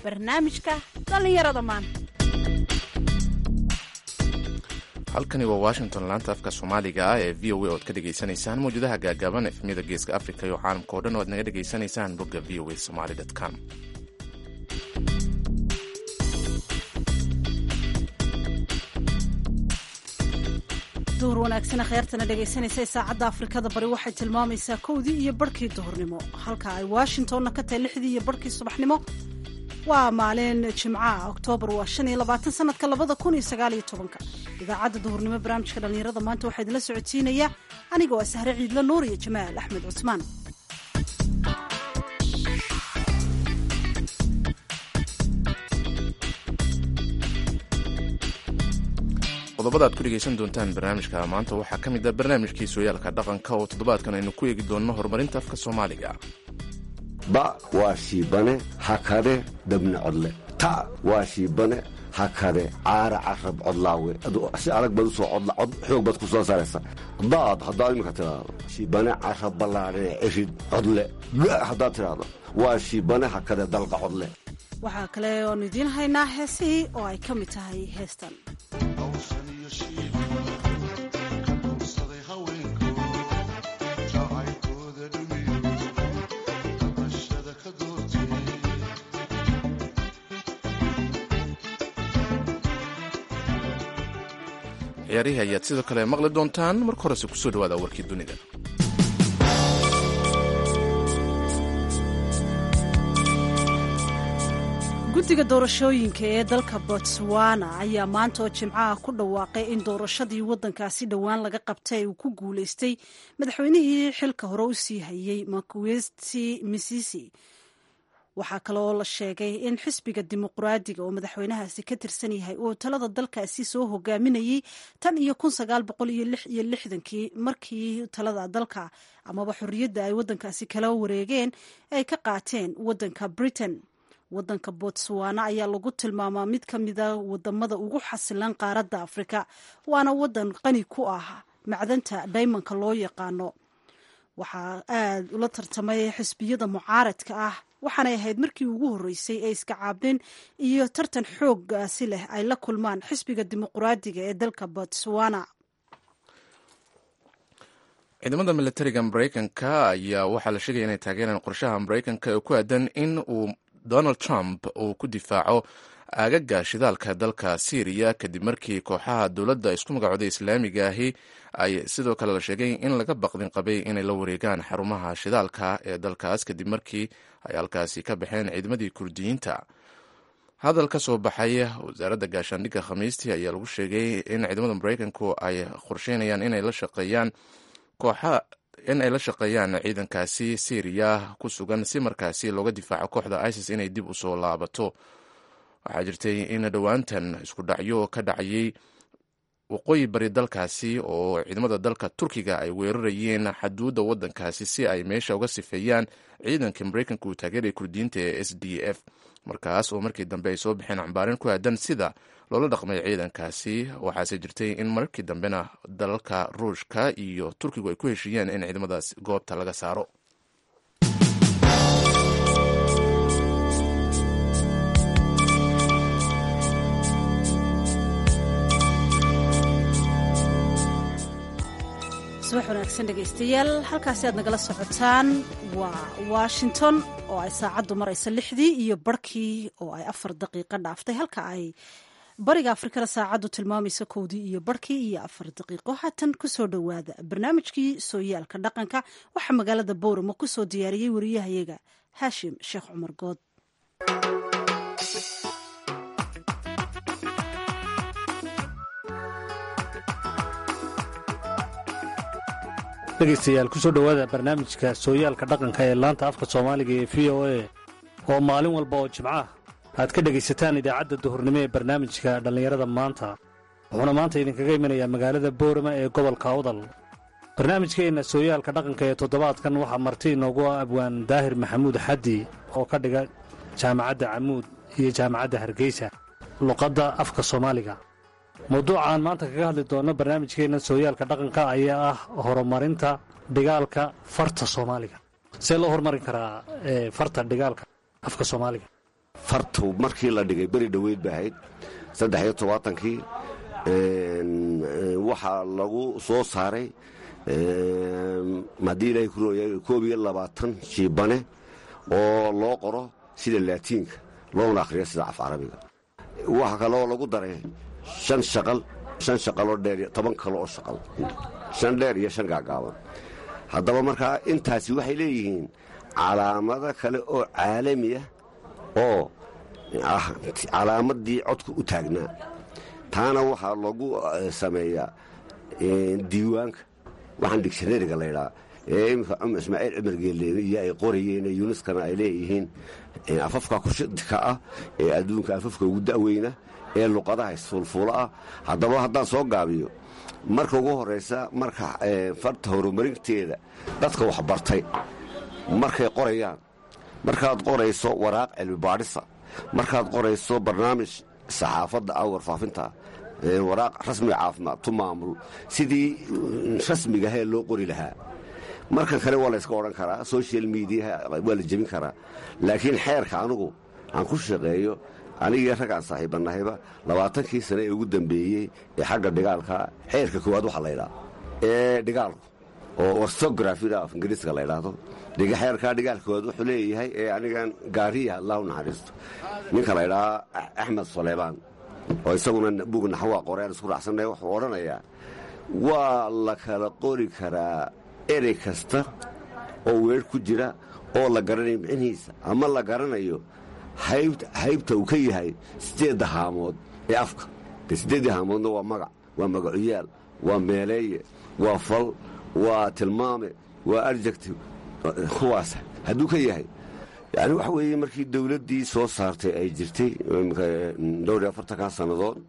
barnaamijka dhallinyarada maanta halkani waa washington laanta afka soomaaliga ah ee v o a oad ka dhegaysanaysaan mawjadaha gaagaaban efmiyada geeska africa iyo caalamka o dhan o ad naga dhegaysanaysaan bogga v o a somaly com duhur wanaagsana kheyrtana dhegaysanaysa saacadda afrikada bari waxay tilmaamaysaa kowdii iyo barhkii duhurnimo halka ay washingtonna ka tahay lixdii iyo barhkii subaxnimo waa maalin jimcaha oktoobar waa shan iyo labaatan sanadka labada kun iyo sagaal iyo tobanka idaacadda duhurnimo barnaamijka dhallinyarada maanta waxaa idinla socodsiinaya aniga waa sahre ciidla nuur iyo jamaal axmed cusmaan qodobada aad ku dhegaysan doontaan barnaamijka maanta waxaa ka mid ah barnaamijkii sooyaalka dhaqanka oo toddobaadkan aynu ku eegi doonno horumarinta afka soomaaliga ba waa shiibane hakade dabna codle ta waa shiibane hakade caara carab codlaawe si adag baad usoo cod xoog baad ku soo saaraysa daad haddaad imika tidhaahdo shiibane carab ballaadhee cirid codle ga haddaad tidhaahdo waa shiibane hakade dalqa codle waxaa kale oonu idiin haynaa heesihii oo ay ka mid tahay heestan ciyaarihii ayaad sidoo kale maqli doontaan marka horese kusoo dhawaada warkii dunida guddiga doorashooyinka ee dalka botswana ayaa maanta oo jimcaha ku dhawaaqay in doorashadii waddankaasi dhowaan laga qabtay uu ku guulaystay madaxweynihii xilka hore u sii hayey makwesti misisi waxaa kaleoo la sheegay in xisbiga dimuqraadiga oo madaxweynahaasi ka tirsan yahay uu talada dalkaasi soo hogaaminayey tan iyo kun sagaal boqol iyo lix iyo lixdankii markii talada dalka amaba xorriyadda ay waddankaasi kala wareegeen ay ka qaateen waddanka britain waddanka botswana ayaa lagu tilmaamaa mid ka mida wadamada ugu xasilan qaaradda afrika waana waddan qani ku ah macdanta daymanka loo yaqaano waxaa aad ula tartamay xisbiyada mucaaradka ah waxaanay ahayd markii ugu horreysay ee iska caabin iyo tartan xooggaasi leh ay la kulmaan xisbiga dimuqraadiga ee dalka botswana ciidamada militariga maraykanka ayaa waxaa la sheegaya inay taageeraan qorshaha maraykanka ee ku aadan in uu donald trump uu ku difaaco aagaga shidaalka dalka syriya kadib markii kooxaha dowladda isku magacooday islaamiga ahi ay sidoo kale la sheegay in laga baqdin qabay inay la wareegaan xarumaha shidaalka ee dalkaas kadib markii ay halkaasi ka baxeen ciidamadii kurdiyiinta hadal ka soo baxay wasaaradda gaashaandhigga khamiistii ayaa lagu sheegay in ciidamada maraykanku ay qorsheynayaan inay la shaqeeyaan kooxa in ay la shaqeeyaan ciidankaasi syriya ku sugan si markaasi looga difaaco kooxda isis inay dib usoo laabato waxaa jirtay in dhowaantan isku dhacyo ka dhacayay waqooyi bari dalkaasi oo ciidamada dalka turkiga ay weerarayeen xaduudda waddankaasi si ay meesha uga sifeeyaan ciidanka maraykanka uu taageeraya kurdiyiinta ee s d f markaas oo markii dambe ay soo baxeen cambaarin ku aadan sida loola dhaqmay ciidankaasi waxaase jirtay in markii dambena dalalka ruushka iyo turkigu ay ku heshiiyeen in ciidamadaas goobta laga saaro subax wanaagsan dhegaystayaal halkaasi aad nagala socotaan waa washington oo ay saacaddu maraysa lixdii iyo barhkii oo ay afar daqiiqo dhaaftay halka ay bariga afrikada saacaddu tilmaamaysa kowdii iyo barhkii iyo afar daqiiqo haatan kusoo dhowaada barnaamijkii sooyaalka dhaqanka waxaa magaalada bowramo kusoo diyaariyey wariyahayaga haashim sheekh cumar good dhegaystayaal kusoo dhowaada barnaamijka sooyaalka dhaqanka ee laanta afka soomaaliga ee v o a oo maalin walba oo jimcaah aad ka dhegaysataan idaacadda duhurnimo ee barnaamijka dhallinyarada maanta wuxuuna maanta idinkaga imanayaa magaalada boorama ee gobolka awdal barnaamijkeenna sooyaalka dhaqanka ee toddobaadkan waxaa marti inoogu ah abwaan daahir maxamuud xaddi oo ka dhiga jaamacadda camuud iyo jaamacadda hargeysa luqadda afka soomaaliga mawduucaan maanta kaga hadli doonno barnaamijkeenna sooyaalka dhaqanka ayaa ah horumarinta dhigaalka farta soomaaliga see loo horumarin karaa farta dhigaalka afka soomaaliga fartu markii la dhigay beri dhoweyd ba ahayd saddex iyo tobaatankii waxaa lagu soo saaray haddii ilaahay ku rooya koob iyo labaatan shiibane oo loo qoro sida laatiinka loona akhriyo sida af carabiga waxaa kaloo lagu daray shan shaqal shan shaqaloo dheer toban kale oo shaqal shan dheer iyo shan gaagaaban haddaba markaa intaasi waxay leeyihiin calaamado kale oo caalamiya oo ah calaamadii codka u taagnaa taana waxaa lagu sameeyaa diiwaanka waxaan digshanariga laydhaa ee imika ismaaciil cumar geeleene iyo ay qorayeen yunuskana ay leeyihiin afafka kushidka ah ee adduunka afafka ugu da'weyna ee luqadaha isfuulfuula ah haddaba haddaan soo gaabiyo marka ugu horaysa marka farta horumarinteeda dadka waxbartay markay qorayaan markaad qorayso waraaq cilmi baadhisa markaad qorayso barnaamij saxaafadda ah warfaafinta waraaq rasmiga caafimaad tu maamul sidii rasmigahee loo qori lahaa markan kale waa layska odhan karaa social mediaha waa la jebin karaa laakiin xeerka anugu aan ku shaqeeyo anigii raggaan saaxiibanahayba labaatankii sane ee ugu dambeeyey ee xagga dhigaalka xeerka koowaad waxaa laydhaa ee dhigaalku oo orthografida af ingiriiska la ydhaahdo xeerkaa dhigaal koowaad wuxuu leeyahay ee anigan gaariya allah u naxariisto ninka la ydhaa axmed suleybaan oo isaguna bug naxwaa qoreen isku raacsanay wuxuu odhanayaa waa la kala qori karaa erey kasta oo weer ku jira oo la garanayo micnihiisa ama la garanayo haybta uu ka yahay siddeedda haamood ee afka de siddeeddii haamoodna waa magac waa magacuyaal waa meeleeye waa fal waa tilmaame waa arjective kuwaas hadduu ka yahay yani waxa weeye markii dowladdii soo saartay ay jirtay dhowr iyo afartankaa sannadood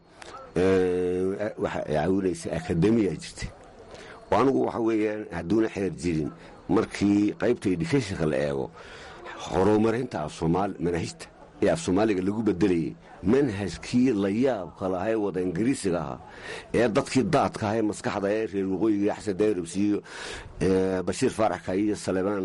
waxa ay caawinaysa akademiya jirtay oo anigu waxa weeyaan hadduuna xeer jirin markii qaybta educationka la eego horumarinta afsoomaali manahijta ee af soomaaliga lagu bedelayay manhajkii la yaabka lahaa ee wada ingiriisiga ahaa ee dadkii daadka aha ee maskaxda ee reer waqooyiga xasan dayrabs iyo bashiir faaraxka iyo salebaan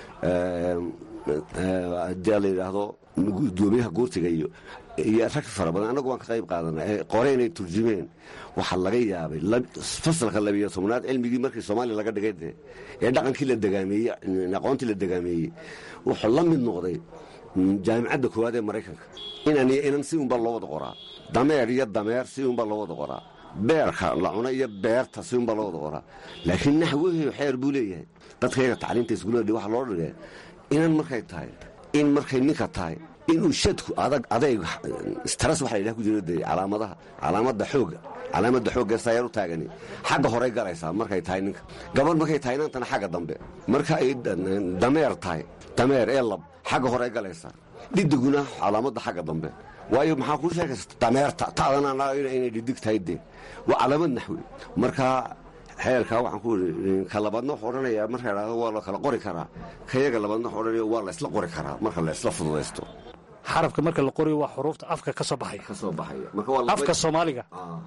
hadii la yidhaahdo gudoomiyaha guurtiga iyo iyo rag fara badan annagu waan ka qayb qaadana qore inay turjumeen waxaa laga yaabay fasalka labiyo tobnaad cilmigii markii soomaaliya laga dhigay de ee dhaqankii la degaameeyey aqoontii la degaameeyey wuxuu la mid noqday jaamicadda koowaad ee maraykanka inan iyo inan si unbaa loo wada qoraa dameer iyo dameer si unbaa loo wada qoraa beerka la cuna iyo beerta si unbaa loo wada qoraa laakiin naxwihii xeer buu leeyahay dadkayga tacliinta iskuullada waxaa loo dhigay inan markay tahay in markay ninka tahay inuu shadku adag adayg staras waxa la yidhaha ku jiro dee calaamadaha calaamadda xoogga calaamadda xoogga saayar u taagani xagga horey galaysaa markay tahay ninka gabadh markay tahay inantana xagga dambe marka ay dameer tahay dameer ee lab xagga horey galaysaa dhidiguna calaamadda xagga dambe waayo maxaa kuu sheegaysa dameerta ta'dana inay dhidig tahay dee waa calaamad naxwi markaa xeerkaa waxaan ku ii ka labaadna wuxuu odhanayaa marka idhahdo waa la kala qori karaa kayaga labaadna wuxuu odhanaya waa la isla qori karaa marka la isla fududaysto xarafka marka la qorayo waa xuruufta afka ka soo baxaya ka soo baxaya marka waa afka soomaaliga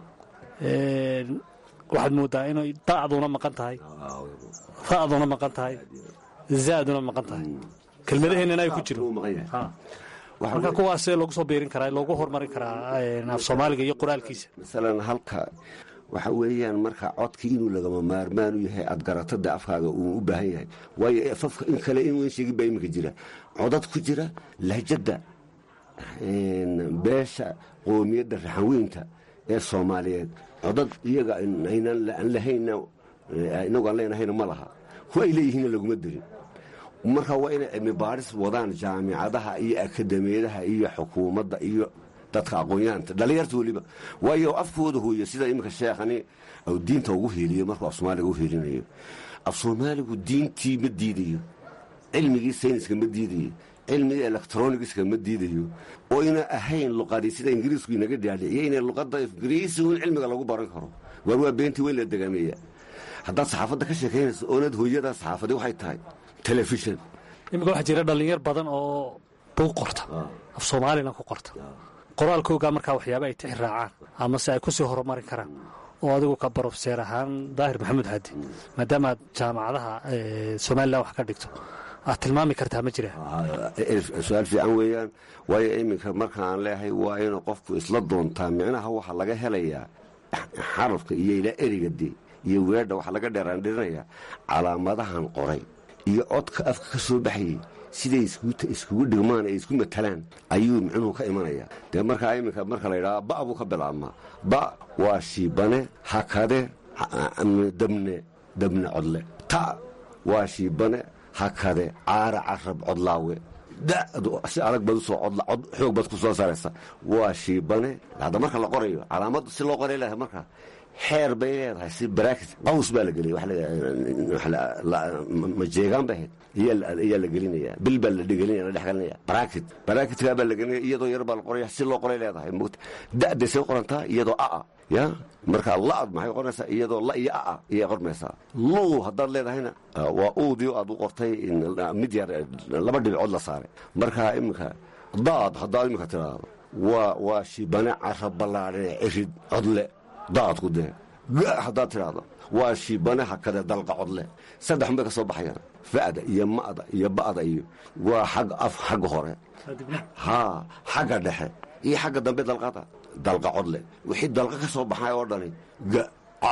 waxaad moodaa inay da'duna maqan tahay ra'duna maqan tahay zaaduna maqan tahay kelmadaheenana ay ku jiro marka kuwaasee loogu soo biirin karaa loogu horumarin karaa af soomaaliga iyo qoraalkiisa masalan halka waxa weeyaan marka codkii inuu lagama maarmaan u yahay aad garatada afkaaga uu u baahan yahay waayo afafka in kale in sheegin baa iminka jira codad ku jira lahjadda beesha qoomiyadda raxanweynta ee soomaaliyeed codad iyaga aan lahayna inagu aan leenahayna ma laha kuwa ay leeyihiinna laguma dirin marka waa inay cilmi baadhis wadaan jaamicadaha iyo akademiyadaha iyo xukuumadda iyo dadka aqoon-yahanka dhallinyarta weliba waayo afkooda hooyo sida iminka sheekhani diinta ugu hiiliyo markuu af soomaaliga u hiilinayo af soomaaligu diintii ma diidayo cilmigii sayniska ma diidayo cilmigii electronigiska ma diidayo oo ina ahayn luqadii sida ingiriisku inaga dhaadhiciyo inay luqadda ingiriisigun cilmiga lagu baran karo waar waa beentii weyn la degaameeya haddaad saxaafadda ka sheekaynayso oonad hooyada saxaafadii waxay tahay telefishan iminka waxaa jira dhallinyar badan oo buug qorta af soomaalina ku qorta qoraalkoogaa markaa waxyaaba ay tixi raacaan amase ay ku sii horumarin karaan oo adigu ka barofseer ahaan daahir maxamuud haadi maadaama aad jaamacadaha somalilan wax ka dhigto aad tilmaami kartaa ma jira su-aal fiican weeyaan waayo iminka markaan leehay waa inuu qofku isla doontaa micnaha waxa laga helayaa xarafka iyo ilaa eriga de iyo weedha waxa laga dheeraandhirinayaa calaamadahan qoray iyo codka afka ka soo baxayay siday iskugu dhigmaan ay isku matalaan ayuu micnuhu ka imanayaa dee markaa iminka marka la yidhaha ba buu ka bilaabmaa ba waa shiibane hakade dabne dabne codle ta waa shiibane hakade caara carab codlaawe si adag baad usoo cod xoog baad ku soo saaraysa waa shiibane hadda marka la qorayo calaamad si loo qoray leedahay marka xeer bay leedahay si barakit qaws baa la geliyay majeegaan ba ahayd ayaa la gelinaya bil baa la dhegelinaya la dhexgelinaya barakit barakitkaa baa la gelinaya iyadoo yar baa la qoraya si loo qoray leedahay mugta da'day say qorantaa iyadoo aa ya marka la'ad maxay qornaysaa iyadoo la iyo aa ayay qormaysaa luu haddaad leedahayna waa uudii aad u qortay mid yar laba dhibcood la saaray marka iminka daad haddaad iminka tiraahdo waa waa shibane cara ballaadhine cirid codle daadku dee ga haddaad tidhaahdo waa shibane hakade dalqa codle saddex bay ka soo baxayaan fa'da iyo ma'da iyo ba'da iyo waa xag af xagga hore haa xagga dhexe iyo xagga dambe dalqada dalqa codle wixii dalqa ka soo baxay oo dhani ga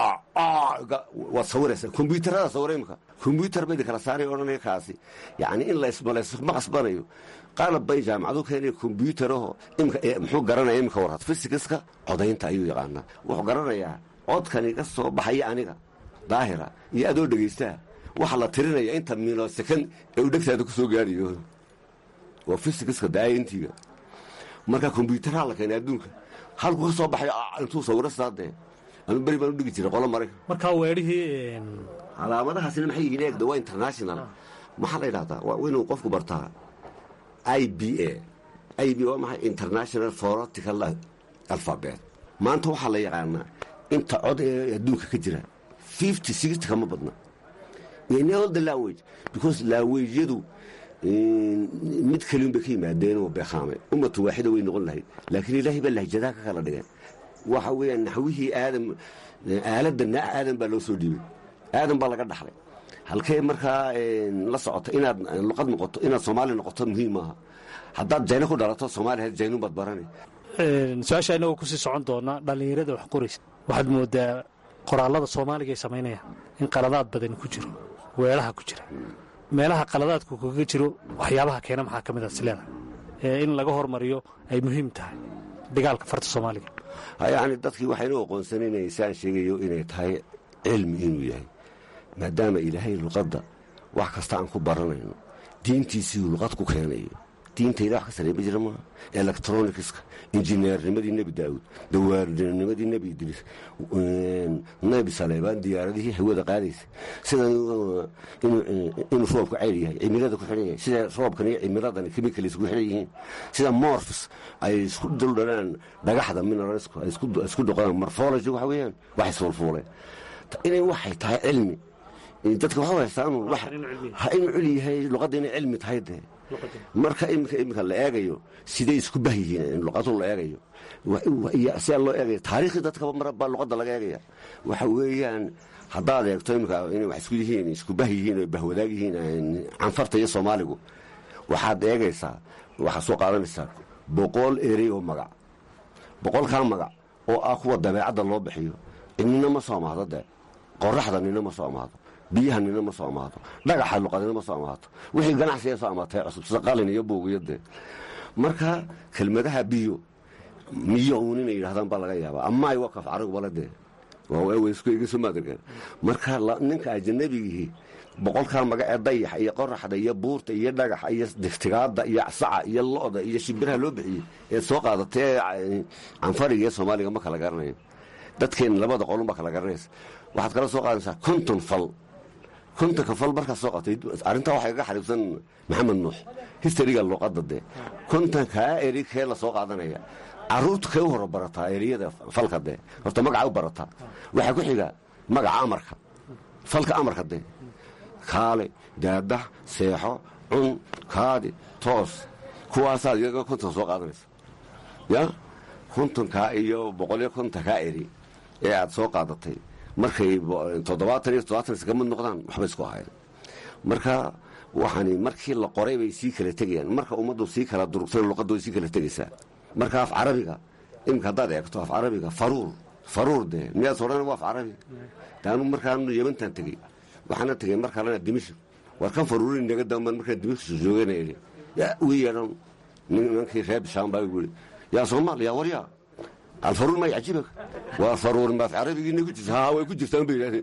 waad sawiraysaa kombyuutarada sawira imika kombyuutar baydi kala saaray odhanaya kaasi yacni in laysma qasbanayo qalab bay jaamacadu keenaya kombyuutaraho imika muxuu garanaya imika warad fisikiska codaynta ayuu yaqaanaa wuxuu garanayaa codkani ka soo baxaya aniga daahira iyo adoo dhegaystaa waxaa la tirinaya inta milosekan ee uu dhegtaada ku soo gaadhayo waa fisikiska daayintiga marka kombyuutaraha la keenay adduunka halku ka soo baxay intuu sawiro saadee anu beri baan u dhigi jiray qolo maraykan markaa weedhihii calaamadahaasina maxay yihiin eegda waa international maxaa la yidhahdaa waa inuu qofku bartaa i b a i b waa maxay international foratical alphabet maanta waxaa la yaqaanaa inta cod ee adduunka ka jira fifty sixty kama badna in all the language because languageyadu mid kaliun bay ka yimaadeen oo beekhaamay ummatu waaxida way noqon lahayd laakiin ilaahay baa lahjadaha ka kala dhigeen waxa weeyaan naxwihii aadam aaladda naa aadan baa loo soo dhiibay aadan baa laga dhaxlay halkee markaa la socota inaad luqad noqoto inaad soomaali noqoto muhiim maaha haddaad jayno ku dhalato soomaaliya jaynun baad barani su-aasha inagoo kusii socon doona dhallinyarada wax qoraysa waxaad moodaa qoraallada soomaaliga ay samaynayaan in qaladaad badani ku jiro weelaha ku jira meelaha qaladaadku kaga jiro waxyaabaha keena maxaa ka mid a sileeda ee in laga hormariyo ay muhiim tahay dhigaalka farta soomaaliga yacni dadkii waxaynu aqoonsanaynayasaan sheegayo inay tahay cilmi inuu yahay maadaama ilaahay luqadda wax kasta aan ku baranayno diintiisiiuu luqad ku keenayo diinta ilah wax ka sareema jira maaha electronicska injineernimadii nebi daa'uud dawaarnimadii nebi idriis nebi saleebaan diyaaradihii hawada qaadaysa sida inuu roobku ceyr yahay cimilada ku xidhan yahay sida roobkan iyo cimiladani chemicals ku xidhan yihiin sida morfs ay isku duldhanaan dhagaxda mineralsku ay isku dhoqdaan morphology waxa weeyaan wax isfuulfuuleen inay waxay tahay cilmi dadka waxa haystaan ha inuu culi yahay luqadda inay cilmi tahay dee marka imika imika la eegayo siday isku bah yihiin luqadu la eegayo sidaa loo eegaya taariikhdii dadkaba mar baa luqadda laga eegaya waxa weeyaan haddaad eegto imika inay wax isku yihiin isku bah yihiin oo bahwadaag yihiin canfarta iyo soomaaligu waxaad eegaysaa waxaad soo qaadanaysaa boqol erey oo magac boqolkaa magac oo ah kuwa dabeecadda loo bixiyo nina ma soo amaado dee qoraxda nina ma soo amaado biyaha nina ma soo amaato dhagaxa luqadina ma soo amaato wixii ganacsiga soo amaatay cusub sida qalin iyo buugiyo dee marka kelmadaha biyo miyo uun inay yidhahdaan baa laga yaabaa amaay wakaf carigu bale dee waawskuegesomaadarkan marka ninka ajanabigihii boqolkaa magac ee dayaxa iyo qoraxda iyo buurta iyo dhagaxa iyo digtigaada iyo saca iyo lo'da iyo shimbiraha loo bixiyey ee soo qaadatay canfariga iyo soomaaliga ma kala garanayo dadkeen labada qolunbaa kala garanaysa waxaad kala soo qaadanaysaa konton fal kontonka fal markaad soo qaatay arrintaa waxay kaga xariibsan maxamed nuux histariga luqadda dee kontonkaa eri kee la soo qaadanaya caruurta kee u horo barataa eriyada falka dee horta magaca u barataa waxaa ku xiga magaca amarka falka amarka dee kaale daadax seexo cun kaadi toos kuwaasaad iyaga konton soo qaadanaysa ya kontonkaa iyo boqoliyo kontonkaa eri ee aad soo qaadatay markay toddobaatan iyo toddobaatan iska mid noqdaan waxba isku ahayn marka waxaani markii la qoray bay sii kala tegayaan marka ummaddu sii kala durugtana luqaddu way sii kala tegaysaa marka af carabiga iminka haddaad eegto af carabiga faruur faruur dee miyaad odhan waa af carabi daanu markaanu yemantan tegey waxaana tegey mar kalena dimishk war kan faruurin naga damban markaa dimishk joogana idhi yaa wii yeedhan nimankii reer bishaan baa igu yidhi yaa soomaal yaa waryaa alfaruur may cajibaka waa faruur ma af carabigiina ku jirta haa way ku jirtaan bay yidhahdeen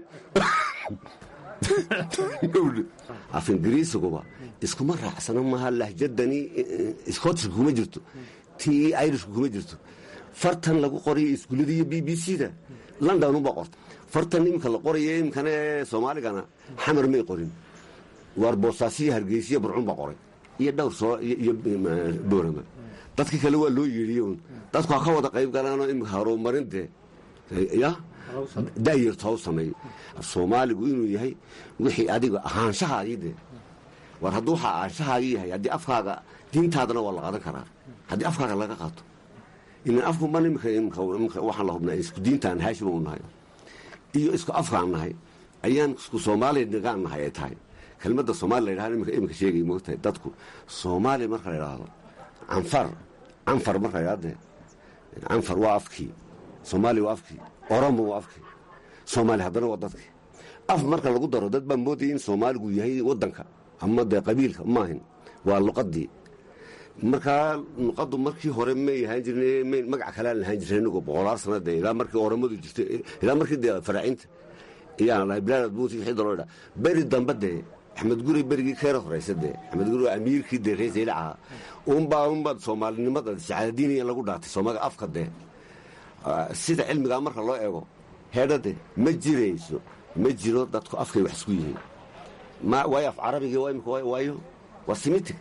af ingiriisiguba iskuma raacsano maaha lahjadani scotishka kuma jirto tii irishka kuma jirto fartan lagu qorayo iskuullada iyo b b c da london unbaa qorta fartan iminka la qorayo iminkana soomaaligana xamar may qorin waar boosaasiyo hargeysiyo burcun baa qoray iyo dhowr soo iyo boorama dadka kale waa loo yeedhiye un dadku ha ka wada qayb galaanoo iminka horumarin dee ya da'yarto ha u sameeyo soomaaligu inuu yahay wixii adiga ahaanshahaagii dee war hadduu waxaa ahaanshahaagii yahay haddii afkaaga diintaadana waa la qaadan karaa haddii afkaaga laga qaato ilan afkuban imika waxaan la hubnaa isku diintaan haashima u nahay iyo isku afkaan nahay ayaan isku soomaaliya nigaan nahay ay tahay kelmadda soomaali la yidhahdo imika imika sheegay moogtahay dadku soomaaliya marka la yidhaahdo canfar canfar marka la yidhahdo canfar waa afkii soomaaliya waa afkii oromo waa afkii soomaaliya haddana waa dadkii af marka lagu daro dad baa moodaya in soomaaligu yahay waddanka ama dee qabiilka maahin waa luqadii markaa luqaddu markii hore may ahaan jirn magac kaleaan lahaan jirna inagoo boqolaal sanade ilaa markii oramadu jirtay ilaa markii dee faraacinta ayaan dhahay bilaad buuti wixii daloo dhaa beri dambe dee axmed guri berigii keera horaysa dee axmed guri waa amiirkii dee reer saylac ahaa unbaa unbaa soomaalinimada sacaadadiiniya lagu dhaatay soomaaliga afka dee sida cilmigaa marka loo eego heedhade ma jirayso ma jiro dadku afkay wax isku yihiin waayo af carabigii waayo waa simitig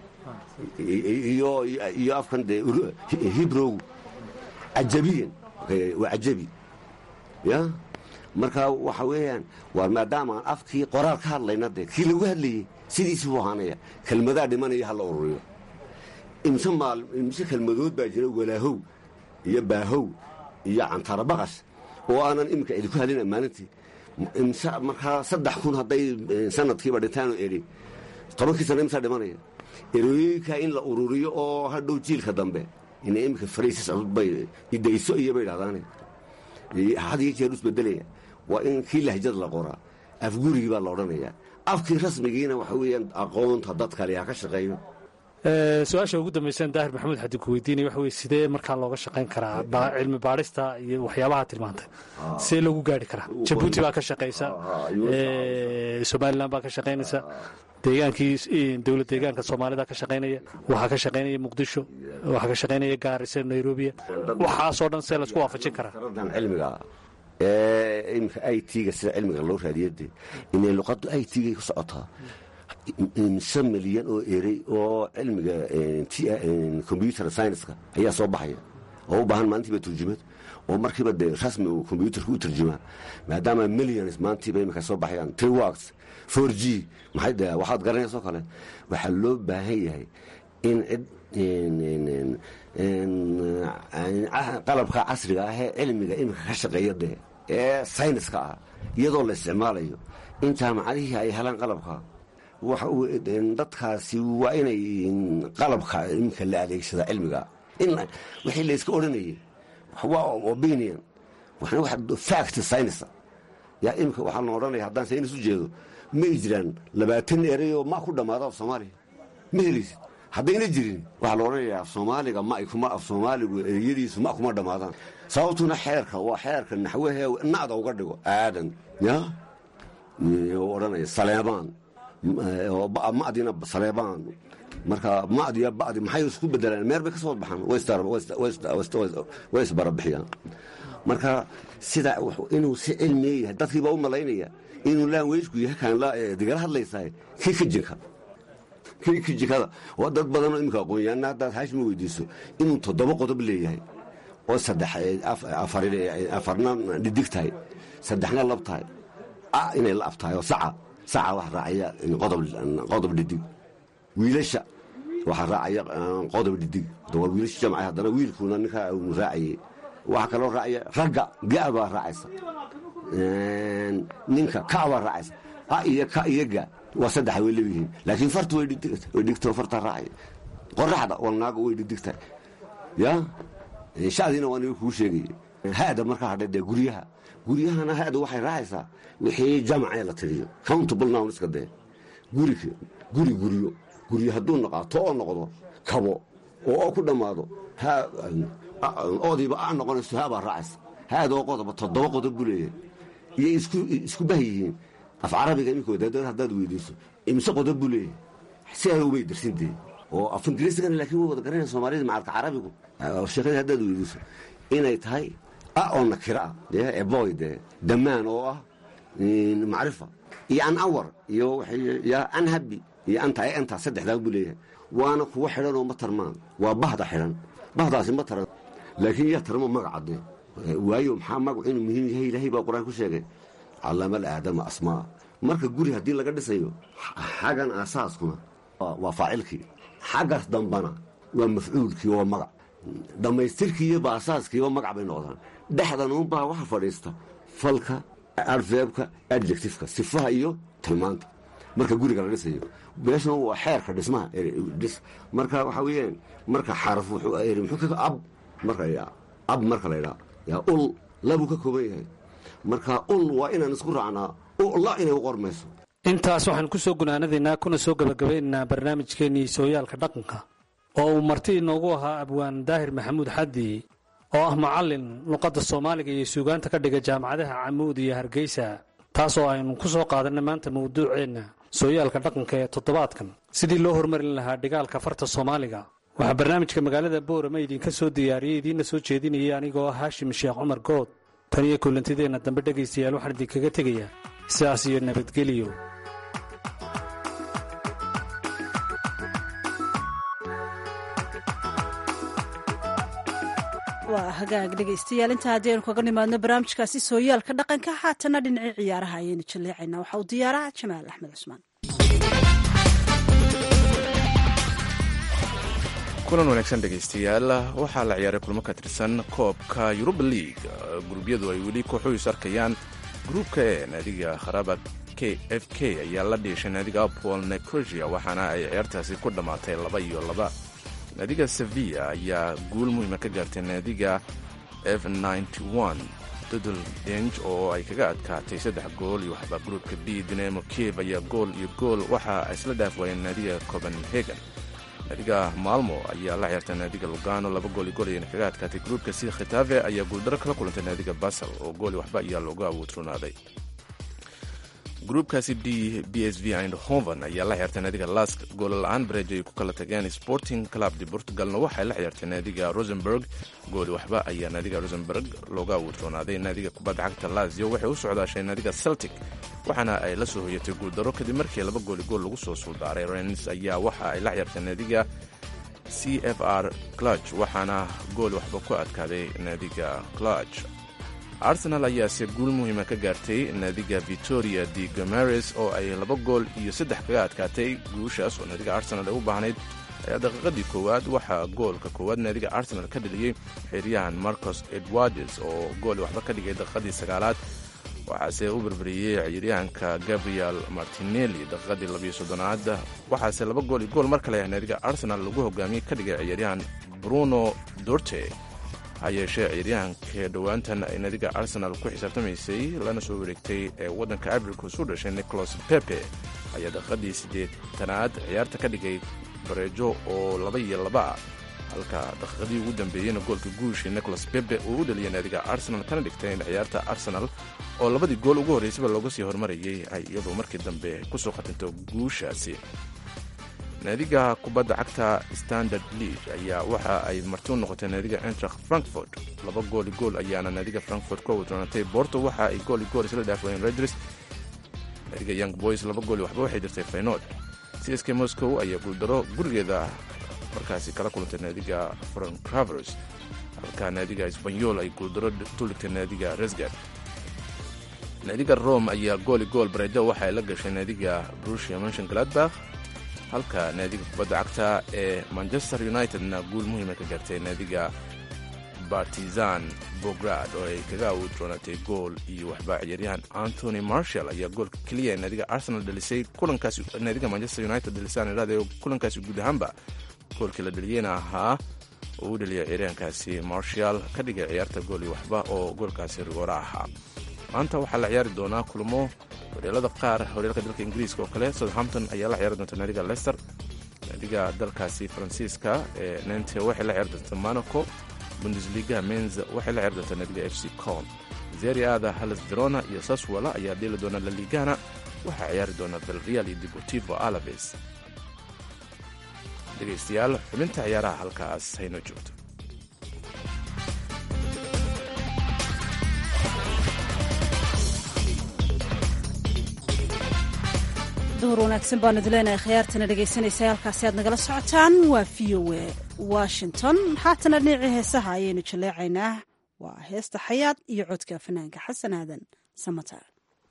iyo afkan dee hibrowgu cajabiyan waa cajabi ya marka waxa weeyaan waa maadaama aan afkii qoraal ka hadlayna dee kii lagu hadlayey sidiisii buu ahaanaya kelmadaa dhimanaya ha la ururiyo imse maal imse kelmadood baa jira walaahow iyo baahow iyo cantara baqash oo aanan iminka idinku hadlina maalintii imse markaa saddex kun hadday sanadkiiba dhintaanu edhi tobankii sana imsaa dhimanaya erooyinka in la ururiyo oo hadhow jiilka dambe ina iminka faraysis bay idayso iyo bay dhahdaane had iyo jeer isbedelaya waa in kii lahjad la qoraa afgurigii baa la odhanayaa afkii rasmigiina waxa weeyaan aqoonta dad kale ha ka shaqeeyo su-aasha ugu dambaysan daahir maxamuud xadi ku weydiinaya waxa weye sidee markaa looga shaqayn karaa cilmi baadhista iyo waxyaabaha tilmaantay sidee loogu gaari karaa jabuuti baa ka shaqaysa somalilan baa ka shaqaynaysa deegaankii dowlad deegaanka soomaalida ka shaqaynaya waxaa ka shaqaynaya muqdisho waxaa ka shaqaynaya gaarisa nairobiya waxaasoo dhan see laisku waafajin karaa cilmiga imika i t-ga sida cilmiga loo raadiyade inay luqaddu i t-gay ku socotaa imse milyan oo erey oo cilmiga combyuter scienska ayaa soo baxaya oo u baahan maalintiiba turjumad oo markiiba dee rasmi uu combyuterka u turjumaa maadaama millions maantiiba imika soo baxayaan triworks four g maxay de waxaad garanaysoo kale waxaa loo baahan yahay in cid qalabka casriga ah ee cilmiga imika ka shaqeeya dee ee sayniska ah iyadoo la isticmaalayo in jaamacadihii ay helaan qalabka dadkaasi waa inay qalabka iminka la adeegsada cilmiga wixii layska odhanayay waa opinion fact science yaa imika waxaa la odhanaya haddaan saynis u jeedo may jiraan labaatan ereyoo ma ku dhammaado af soomaaliya ma helaysid haddayna jirin waxaa la odhanayaa af soomaaliga ma kuma af soomaaligu ereyadiisu ma kuma dhammaadaan sababtuna xeerka waa xeerka naxwahee nacda uga dhigo aadan ya odhanaya saleebaan madina saleebaan marka madiya badi maxay isku bedelaan meer bay ka soo baxaan way isbarabixiyaan marka sida inuu si cilmiya yahay dadkiibaa u malaynaya inuu laanweysku yahay kaan digala hadlaysahay kii ka jika kii ka jikada oo dad badanoo imika aqoonyaana haddaad haashima weydiiso inuu toddoba qodob leeyahay oo saddex afarna dhidig tahay saddexna lab tahay inay la ab tahay oo saca saca waxa raacaya qodob dhidig wiilasha waxaa raacaya qodob dhidig waa wiilasha jamca haddana wiilkuna ninkaa raacayay waxaa kaloo raacaya ragga ga baa raacaysa ninka ka baa raacaysa a iyo ka iyo ga waa saddexa way leeyihiin laakiin farta way dhigto farta raacay qoraxda walnaaga way dhigdigtahay ya shacdiina waa niga kuu sheegay haada markaa hadhe dee guryaha guryahana haada waxay raacaysaa wixii jamacee la tiriyo countable noun iska dee guri guri guryo guryo hadduu noqaato oo noqdo kabo oo oo ku dhammaado oodiiba a noqonayso haabaa raacaysa haadoo qodoba toddoba qodob buu leeyahay iyo isku bah yihiin af carabiga iminkooda haddaad weydiiso imise qodob buu leeyahay si ay ubay darsintee oo af ingiriisigana laakiin way wada garanaya soomaalida macalka carabigu sheekadii haddaad weydiiso inay tahay a oo nakira ah dee eboy dee damaan oo ah macrifa iyo an awar iyo an habi iyo anta anta saddexdaa buu leeyahay waana kuwa xidhan oo ma tarmaan waa bahda xidhan bahdaasi ma taran laakiin yaa tarmo magaca dee waayo maxaa magacu inuu muhiim yahay ilaahay baa qur-aan ku sheegay callama alaadama asmaa marka guri haddii laga dhisayo xaggan aasaaskuna waa faacilkii xaggaas dambana waa mafcuulkii oo magac dhammaystirkiiyo baasaaskiiba magac bay noqdaan dhexdan uunbaa waxa fadhiista falka arfeebka adjectifka sifaha iyo tilmaanta marka guriga la dhisayo meeshan waa xeerka dhismaha marka waxaa weyaan marka xaraf ab marka ab marka la ydhaa yaa ul labuu ka kooban yahay marka ul waa inaan isku raacnaa la inay u qormayso intaas waxaan ku soo gunaanadaynaa kuna soo gebagabaynaynaa barnaamijkeennii sooyaalka dhaqanka oo uu marti inoogu ahaa abwaan daahir maxamuud xaddi oo ah macallin luqadda soomaaliga iyo suugaanta ka dhiga jaamacadaha camuud iyo hargeysa taasoo aynu ku soo qaadanay maanta mawduuceenna sooyaalka dhaqanka ee toddobaadkan sidii loo hormarin lahaa dhigaalka farta soomaaliga waxaa barnaamijka magaalada boorama idinka soo diyaariyey idiinna soo jeedinayay anigoo ah haashim sheekh cumar good tan iyo kullantideenna dambe dhegaystayaal waxaan idinkaga tegayaa sidaas iyo nabadgeliyo waa hagaag dhegaystayaal intaa haddii aynu kaga nimaadno barnaamijkaasi sooyaalka dhaqanka haatana dhinacii ciyaaraha ayaynu jaleecaynaa waxa uu diyaaraha jamaal axmed cusmaan kulan wanaagsan dhegaystayaal waxaa la ciyaaray kulmo ka tirsan koobka yuruba league gurubyadu ay weli kooxuhiis arkayaan gruubka e naadiga kharaaba k f k ayaa la dhiishay naadiga apol necrosia waxaana ay ciyaartaasi ku dhammaatay laba iyo laba naadiga sevilla ayaa guul muhiima ka gaartay naadiga f dodol deng oo ay kaga adkaatay saddex gool iyo waxba gruubka b dinamo kiev ayaa gool iyo gool waxa ay isla dhaaf waayeen naadiga copenhagen naadiga maalmo ayaa la ciyaartay naadiga lugano laba gool iyo gool ayayna kaga adkaatay gruubka c khitafe ayaa guuldaro kala kulantay naadiga basel oo gool iyo waxba ayaa looga awoodronaaday gruubkaasi d b s v eindhoven ayaa la ciyaartay naadiga lask goolla-aan bareej ay ku kala tageen sporting club de portugalna waxay la ciyaartay naadiga rosenberg gooli waxba ayaa naadiga rosenberg looga awoodroonaaday naadiga kubadda cagta lazio waxay u socdaashay naadiga celtic waxaana ay la soo hoyatay guuldaro kadib markii laba gooli gool lagu soo suuldaaray rens ayaa waxa ay la ciyaartay naadiga c f r clutch waxaana gool waxba ku adkaaday naadiga clutch arsenal ayaase guul muhiima ka gaartay naadiga victoria de gomares oo ay laba gool iyo saddex kaga adkaatay guushaas oo naadiga arsenal ay u baahnayd ayaa daqiiqadii koowaad waxaa goolka koowaad naadiga arsenal ka dheliyey xeryahan marcos edwardes oo gool waxba ka dhigay daqiiqadii sagaalaad waxaase u berberiyey ciyaaryahanka gabriel martinelli daqiiqadii labiyo soddonaad waxaase laba gool iyo gool mar kale naadiga arsenal lagu hogaamiyey ka dhigay ciyaaryahan bruno dorte ha yeeshee ciyaaryahanka dhowaantan ay naadiga arsenal ku xisaabtamaysay lana soo wareegtay ee waddanka abricus u dhashay nicholas pepe ayaa daqiiqadii siddeetanaad ciyaarta ka dhigay bareejo oo laba iyo laba ah halka daqiiqadii ugu dambeeyeyna goolka guushii nicholas pepe uu u dhaliyay naadiga arsenal kana dhigtay in ciyaarta arsenal oo labadii gool ugu horreysaba looga sii hormarayay ay iyadoo markii dambe ku soo khatinto guushaasi naadiga kubadda cagta standard league ayaa waxa ay marti u noqotay naadiga entracht frankfort laba gooli gool ayaana naadiga frankfort ku awdroonatay borto waxa ay gooli gool isla dhaafwayeen redris naadiga young boys laba gooli waxba waxay dirtay faynod csk moscow ayaa guuldaro gurigeeda markaasi kala kulantay naadiga francravers halka naadiga sbanyol ay guuldaro tuligtay naadiga resgard naadiga rome ayaa gooli gool bareejo waxa ay la gashay naadiga brusia mention gladbach halka naadiga kubadda cagta ee manchester unitedna guul muhiima ka gaartay naadiga bartizan bograd oo ay kaga awood doonatay gool iyo waxba ciyaaryahan antony marshall ayaa goolka keliya ee naadiga arsenal dhalisay kulankaas naadiga manchester united dhalisaan idhahda kulankaasi guud ahaanba goolkii la dhaliyeyna ahaa oo u dhaliya ciyaaryahankaasi marshall ka dhigay ciyaarta gool iyo waxba oo goolkaasi rigoora ahaa maanta waxaa la ciyaari doonaa kulmo horyaalada qaar horyaalka dalka ingiriiska oo kale southampton ayaa la ciyaari doonta naadiga leicester naadiga dalkaasi faransiiska ee nente waxay la ciyaari doonta monaco bundesliga menz waxay la ciyaari doontaa naadiga f c con zeria aada halas verona iyo saswala ayaa dheeli doona la ligana waxaa ciyaari doona belreal iyo deportivo alaves dhegaystayaal xubinta ciyaaraha halkaas haynoo joogto duhur wanaagsan baanu idin leenahay khiyaartana dhegaysanaysa halkaasi aad nagala socotaan waa v o a washington haatana dhinacii heesaha ayaynu jaleecaynaa waa heesta xayaad iyo codka fanaanka xasan aadan samatar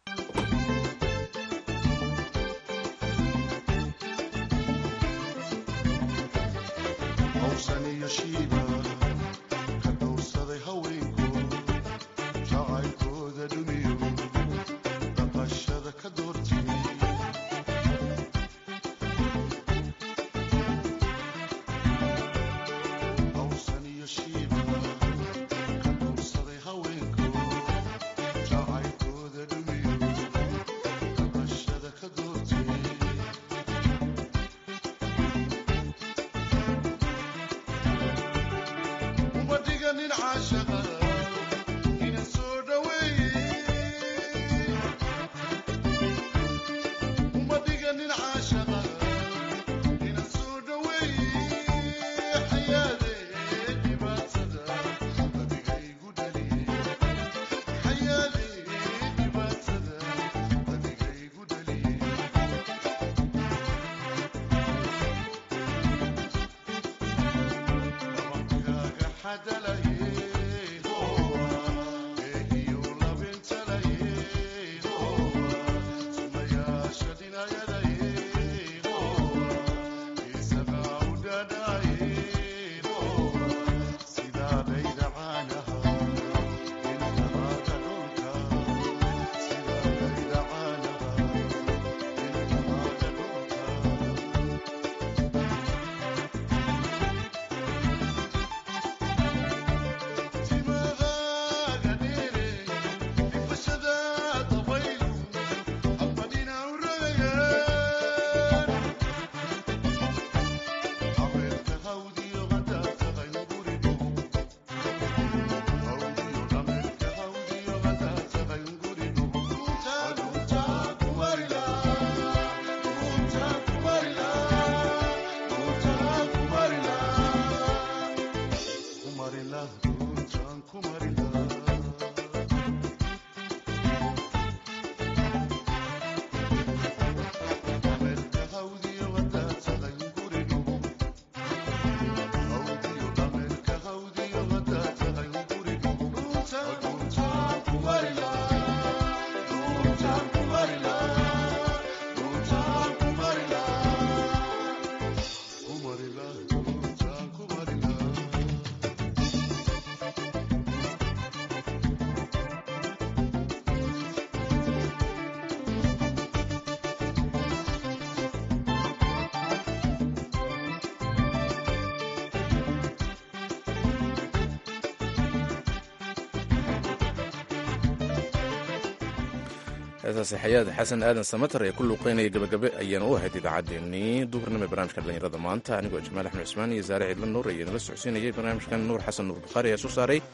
heesaasi xayaad xasan aadan samatar ee ku luuqeynaya gabagabe ayaana u ahayd idaacaddeenii duhurnimo ee barnaamijka dhallinyarada maanta anigoo jamaal axmed cusmaan iyo saare ciidla nuur ayaa nala socodsiinayay barnaamijkan nuur xasan nuur bukhaari ayaa soo saaray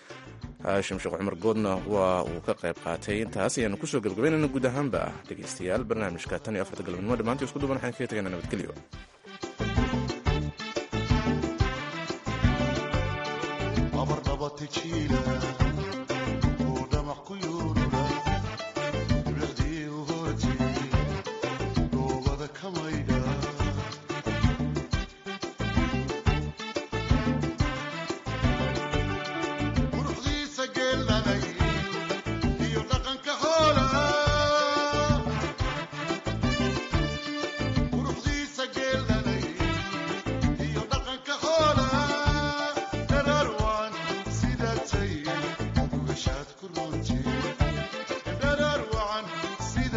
haashim sheekh cumar goodna waa uu ka qayb qaatay intaas ayaanu kusoo gabagabaynayna guud ahaanba ah dhegaystayaal barnaamijka tan iyo afarta galabnimo dhammaantii isku duban waxaan kaga tagaynaa nabadgelyo abardabatijiila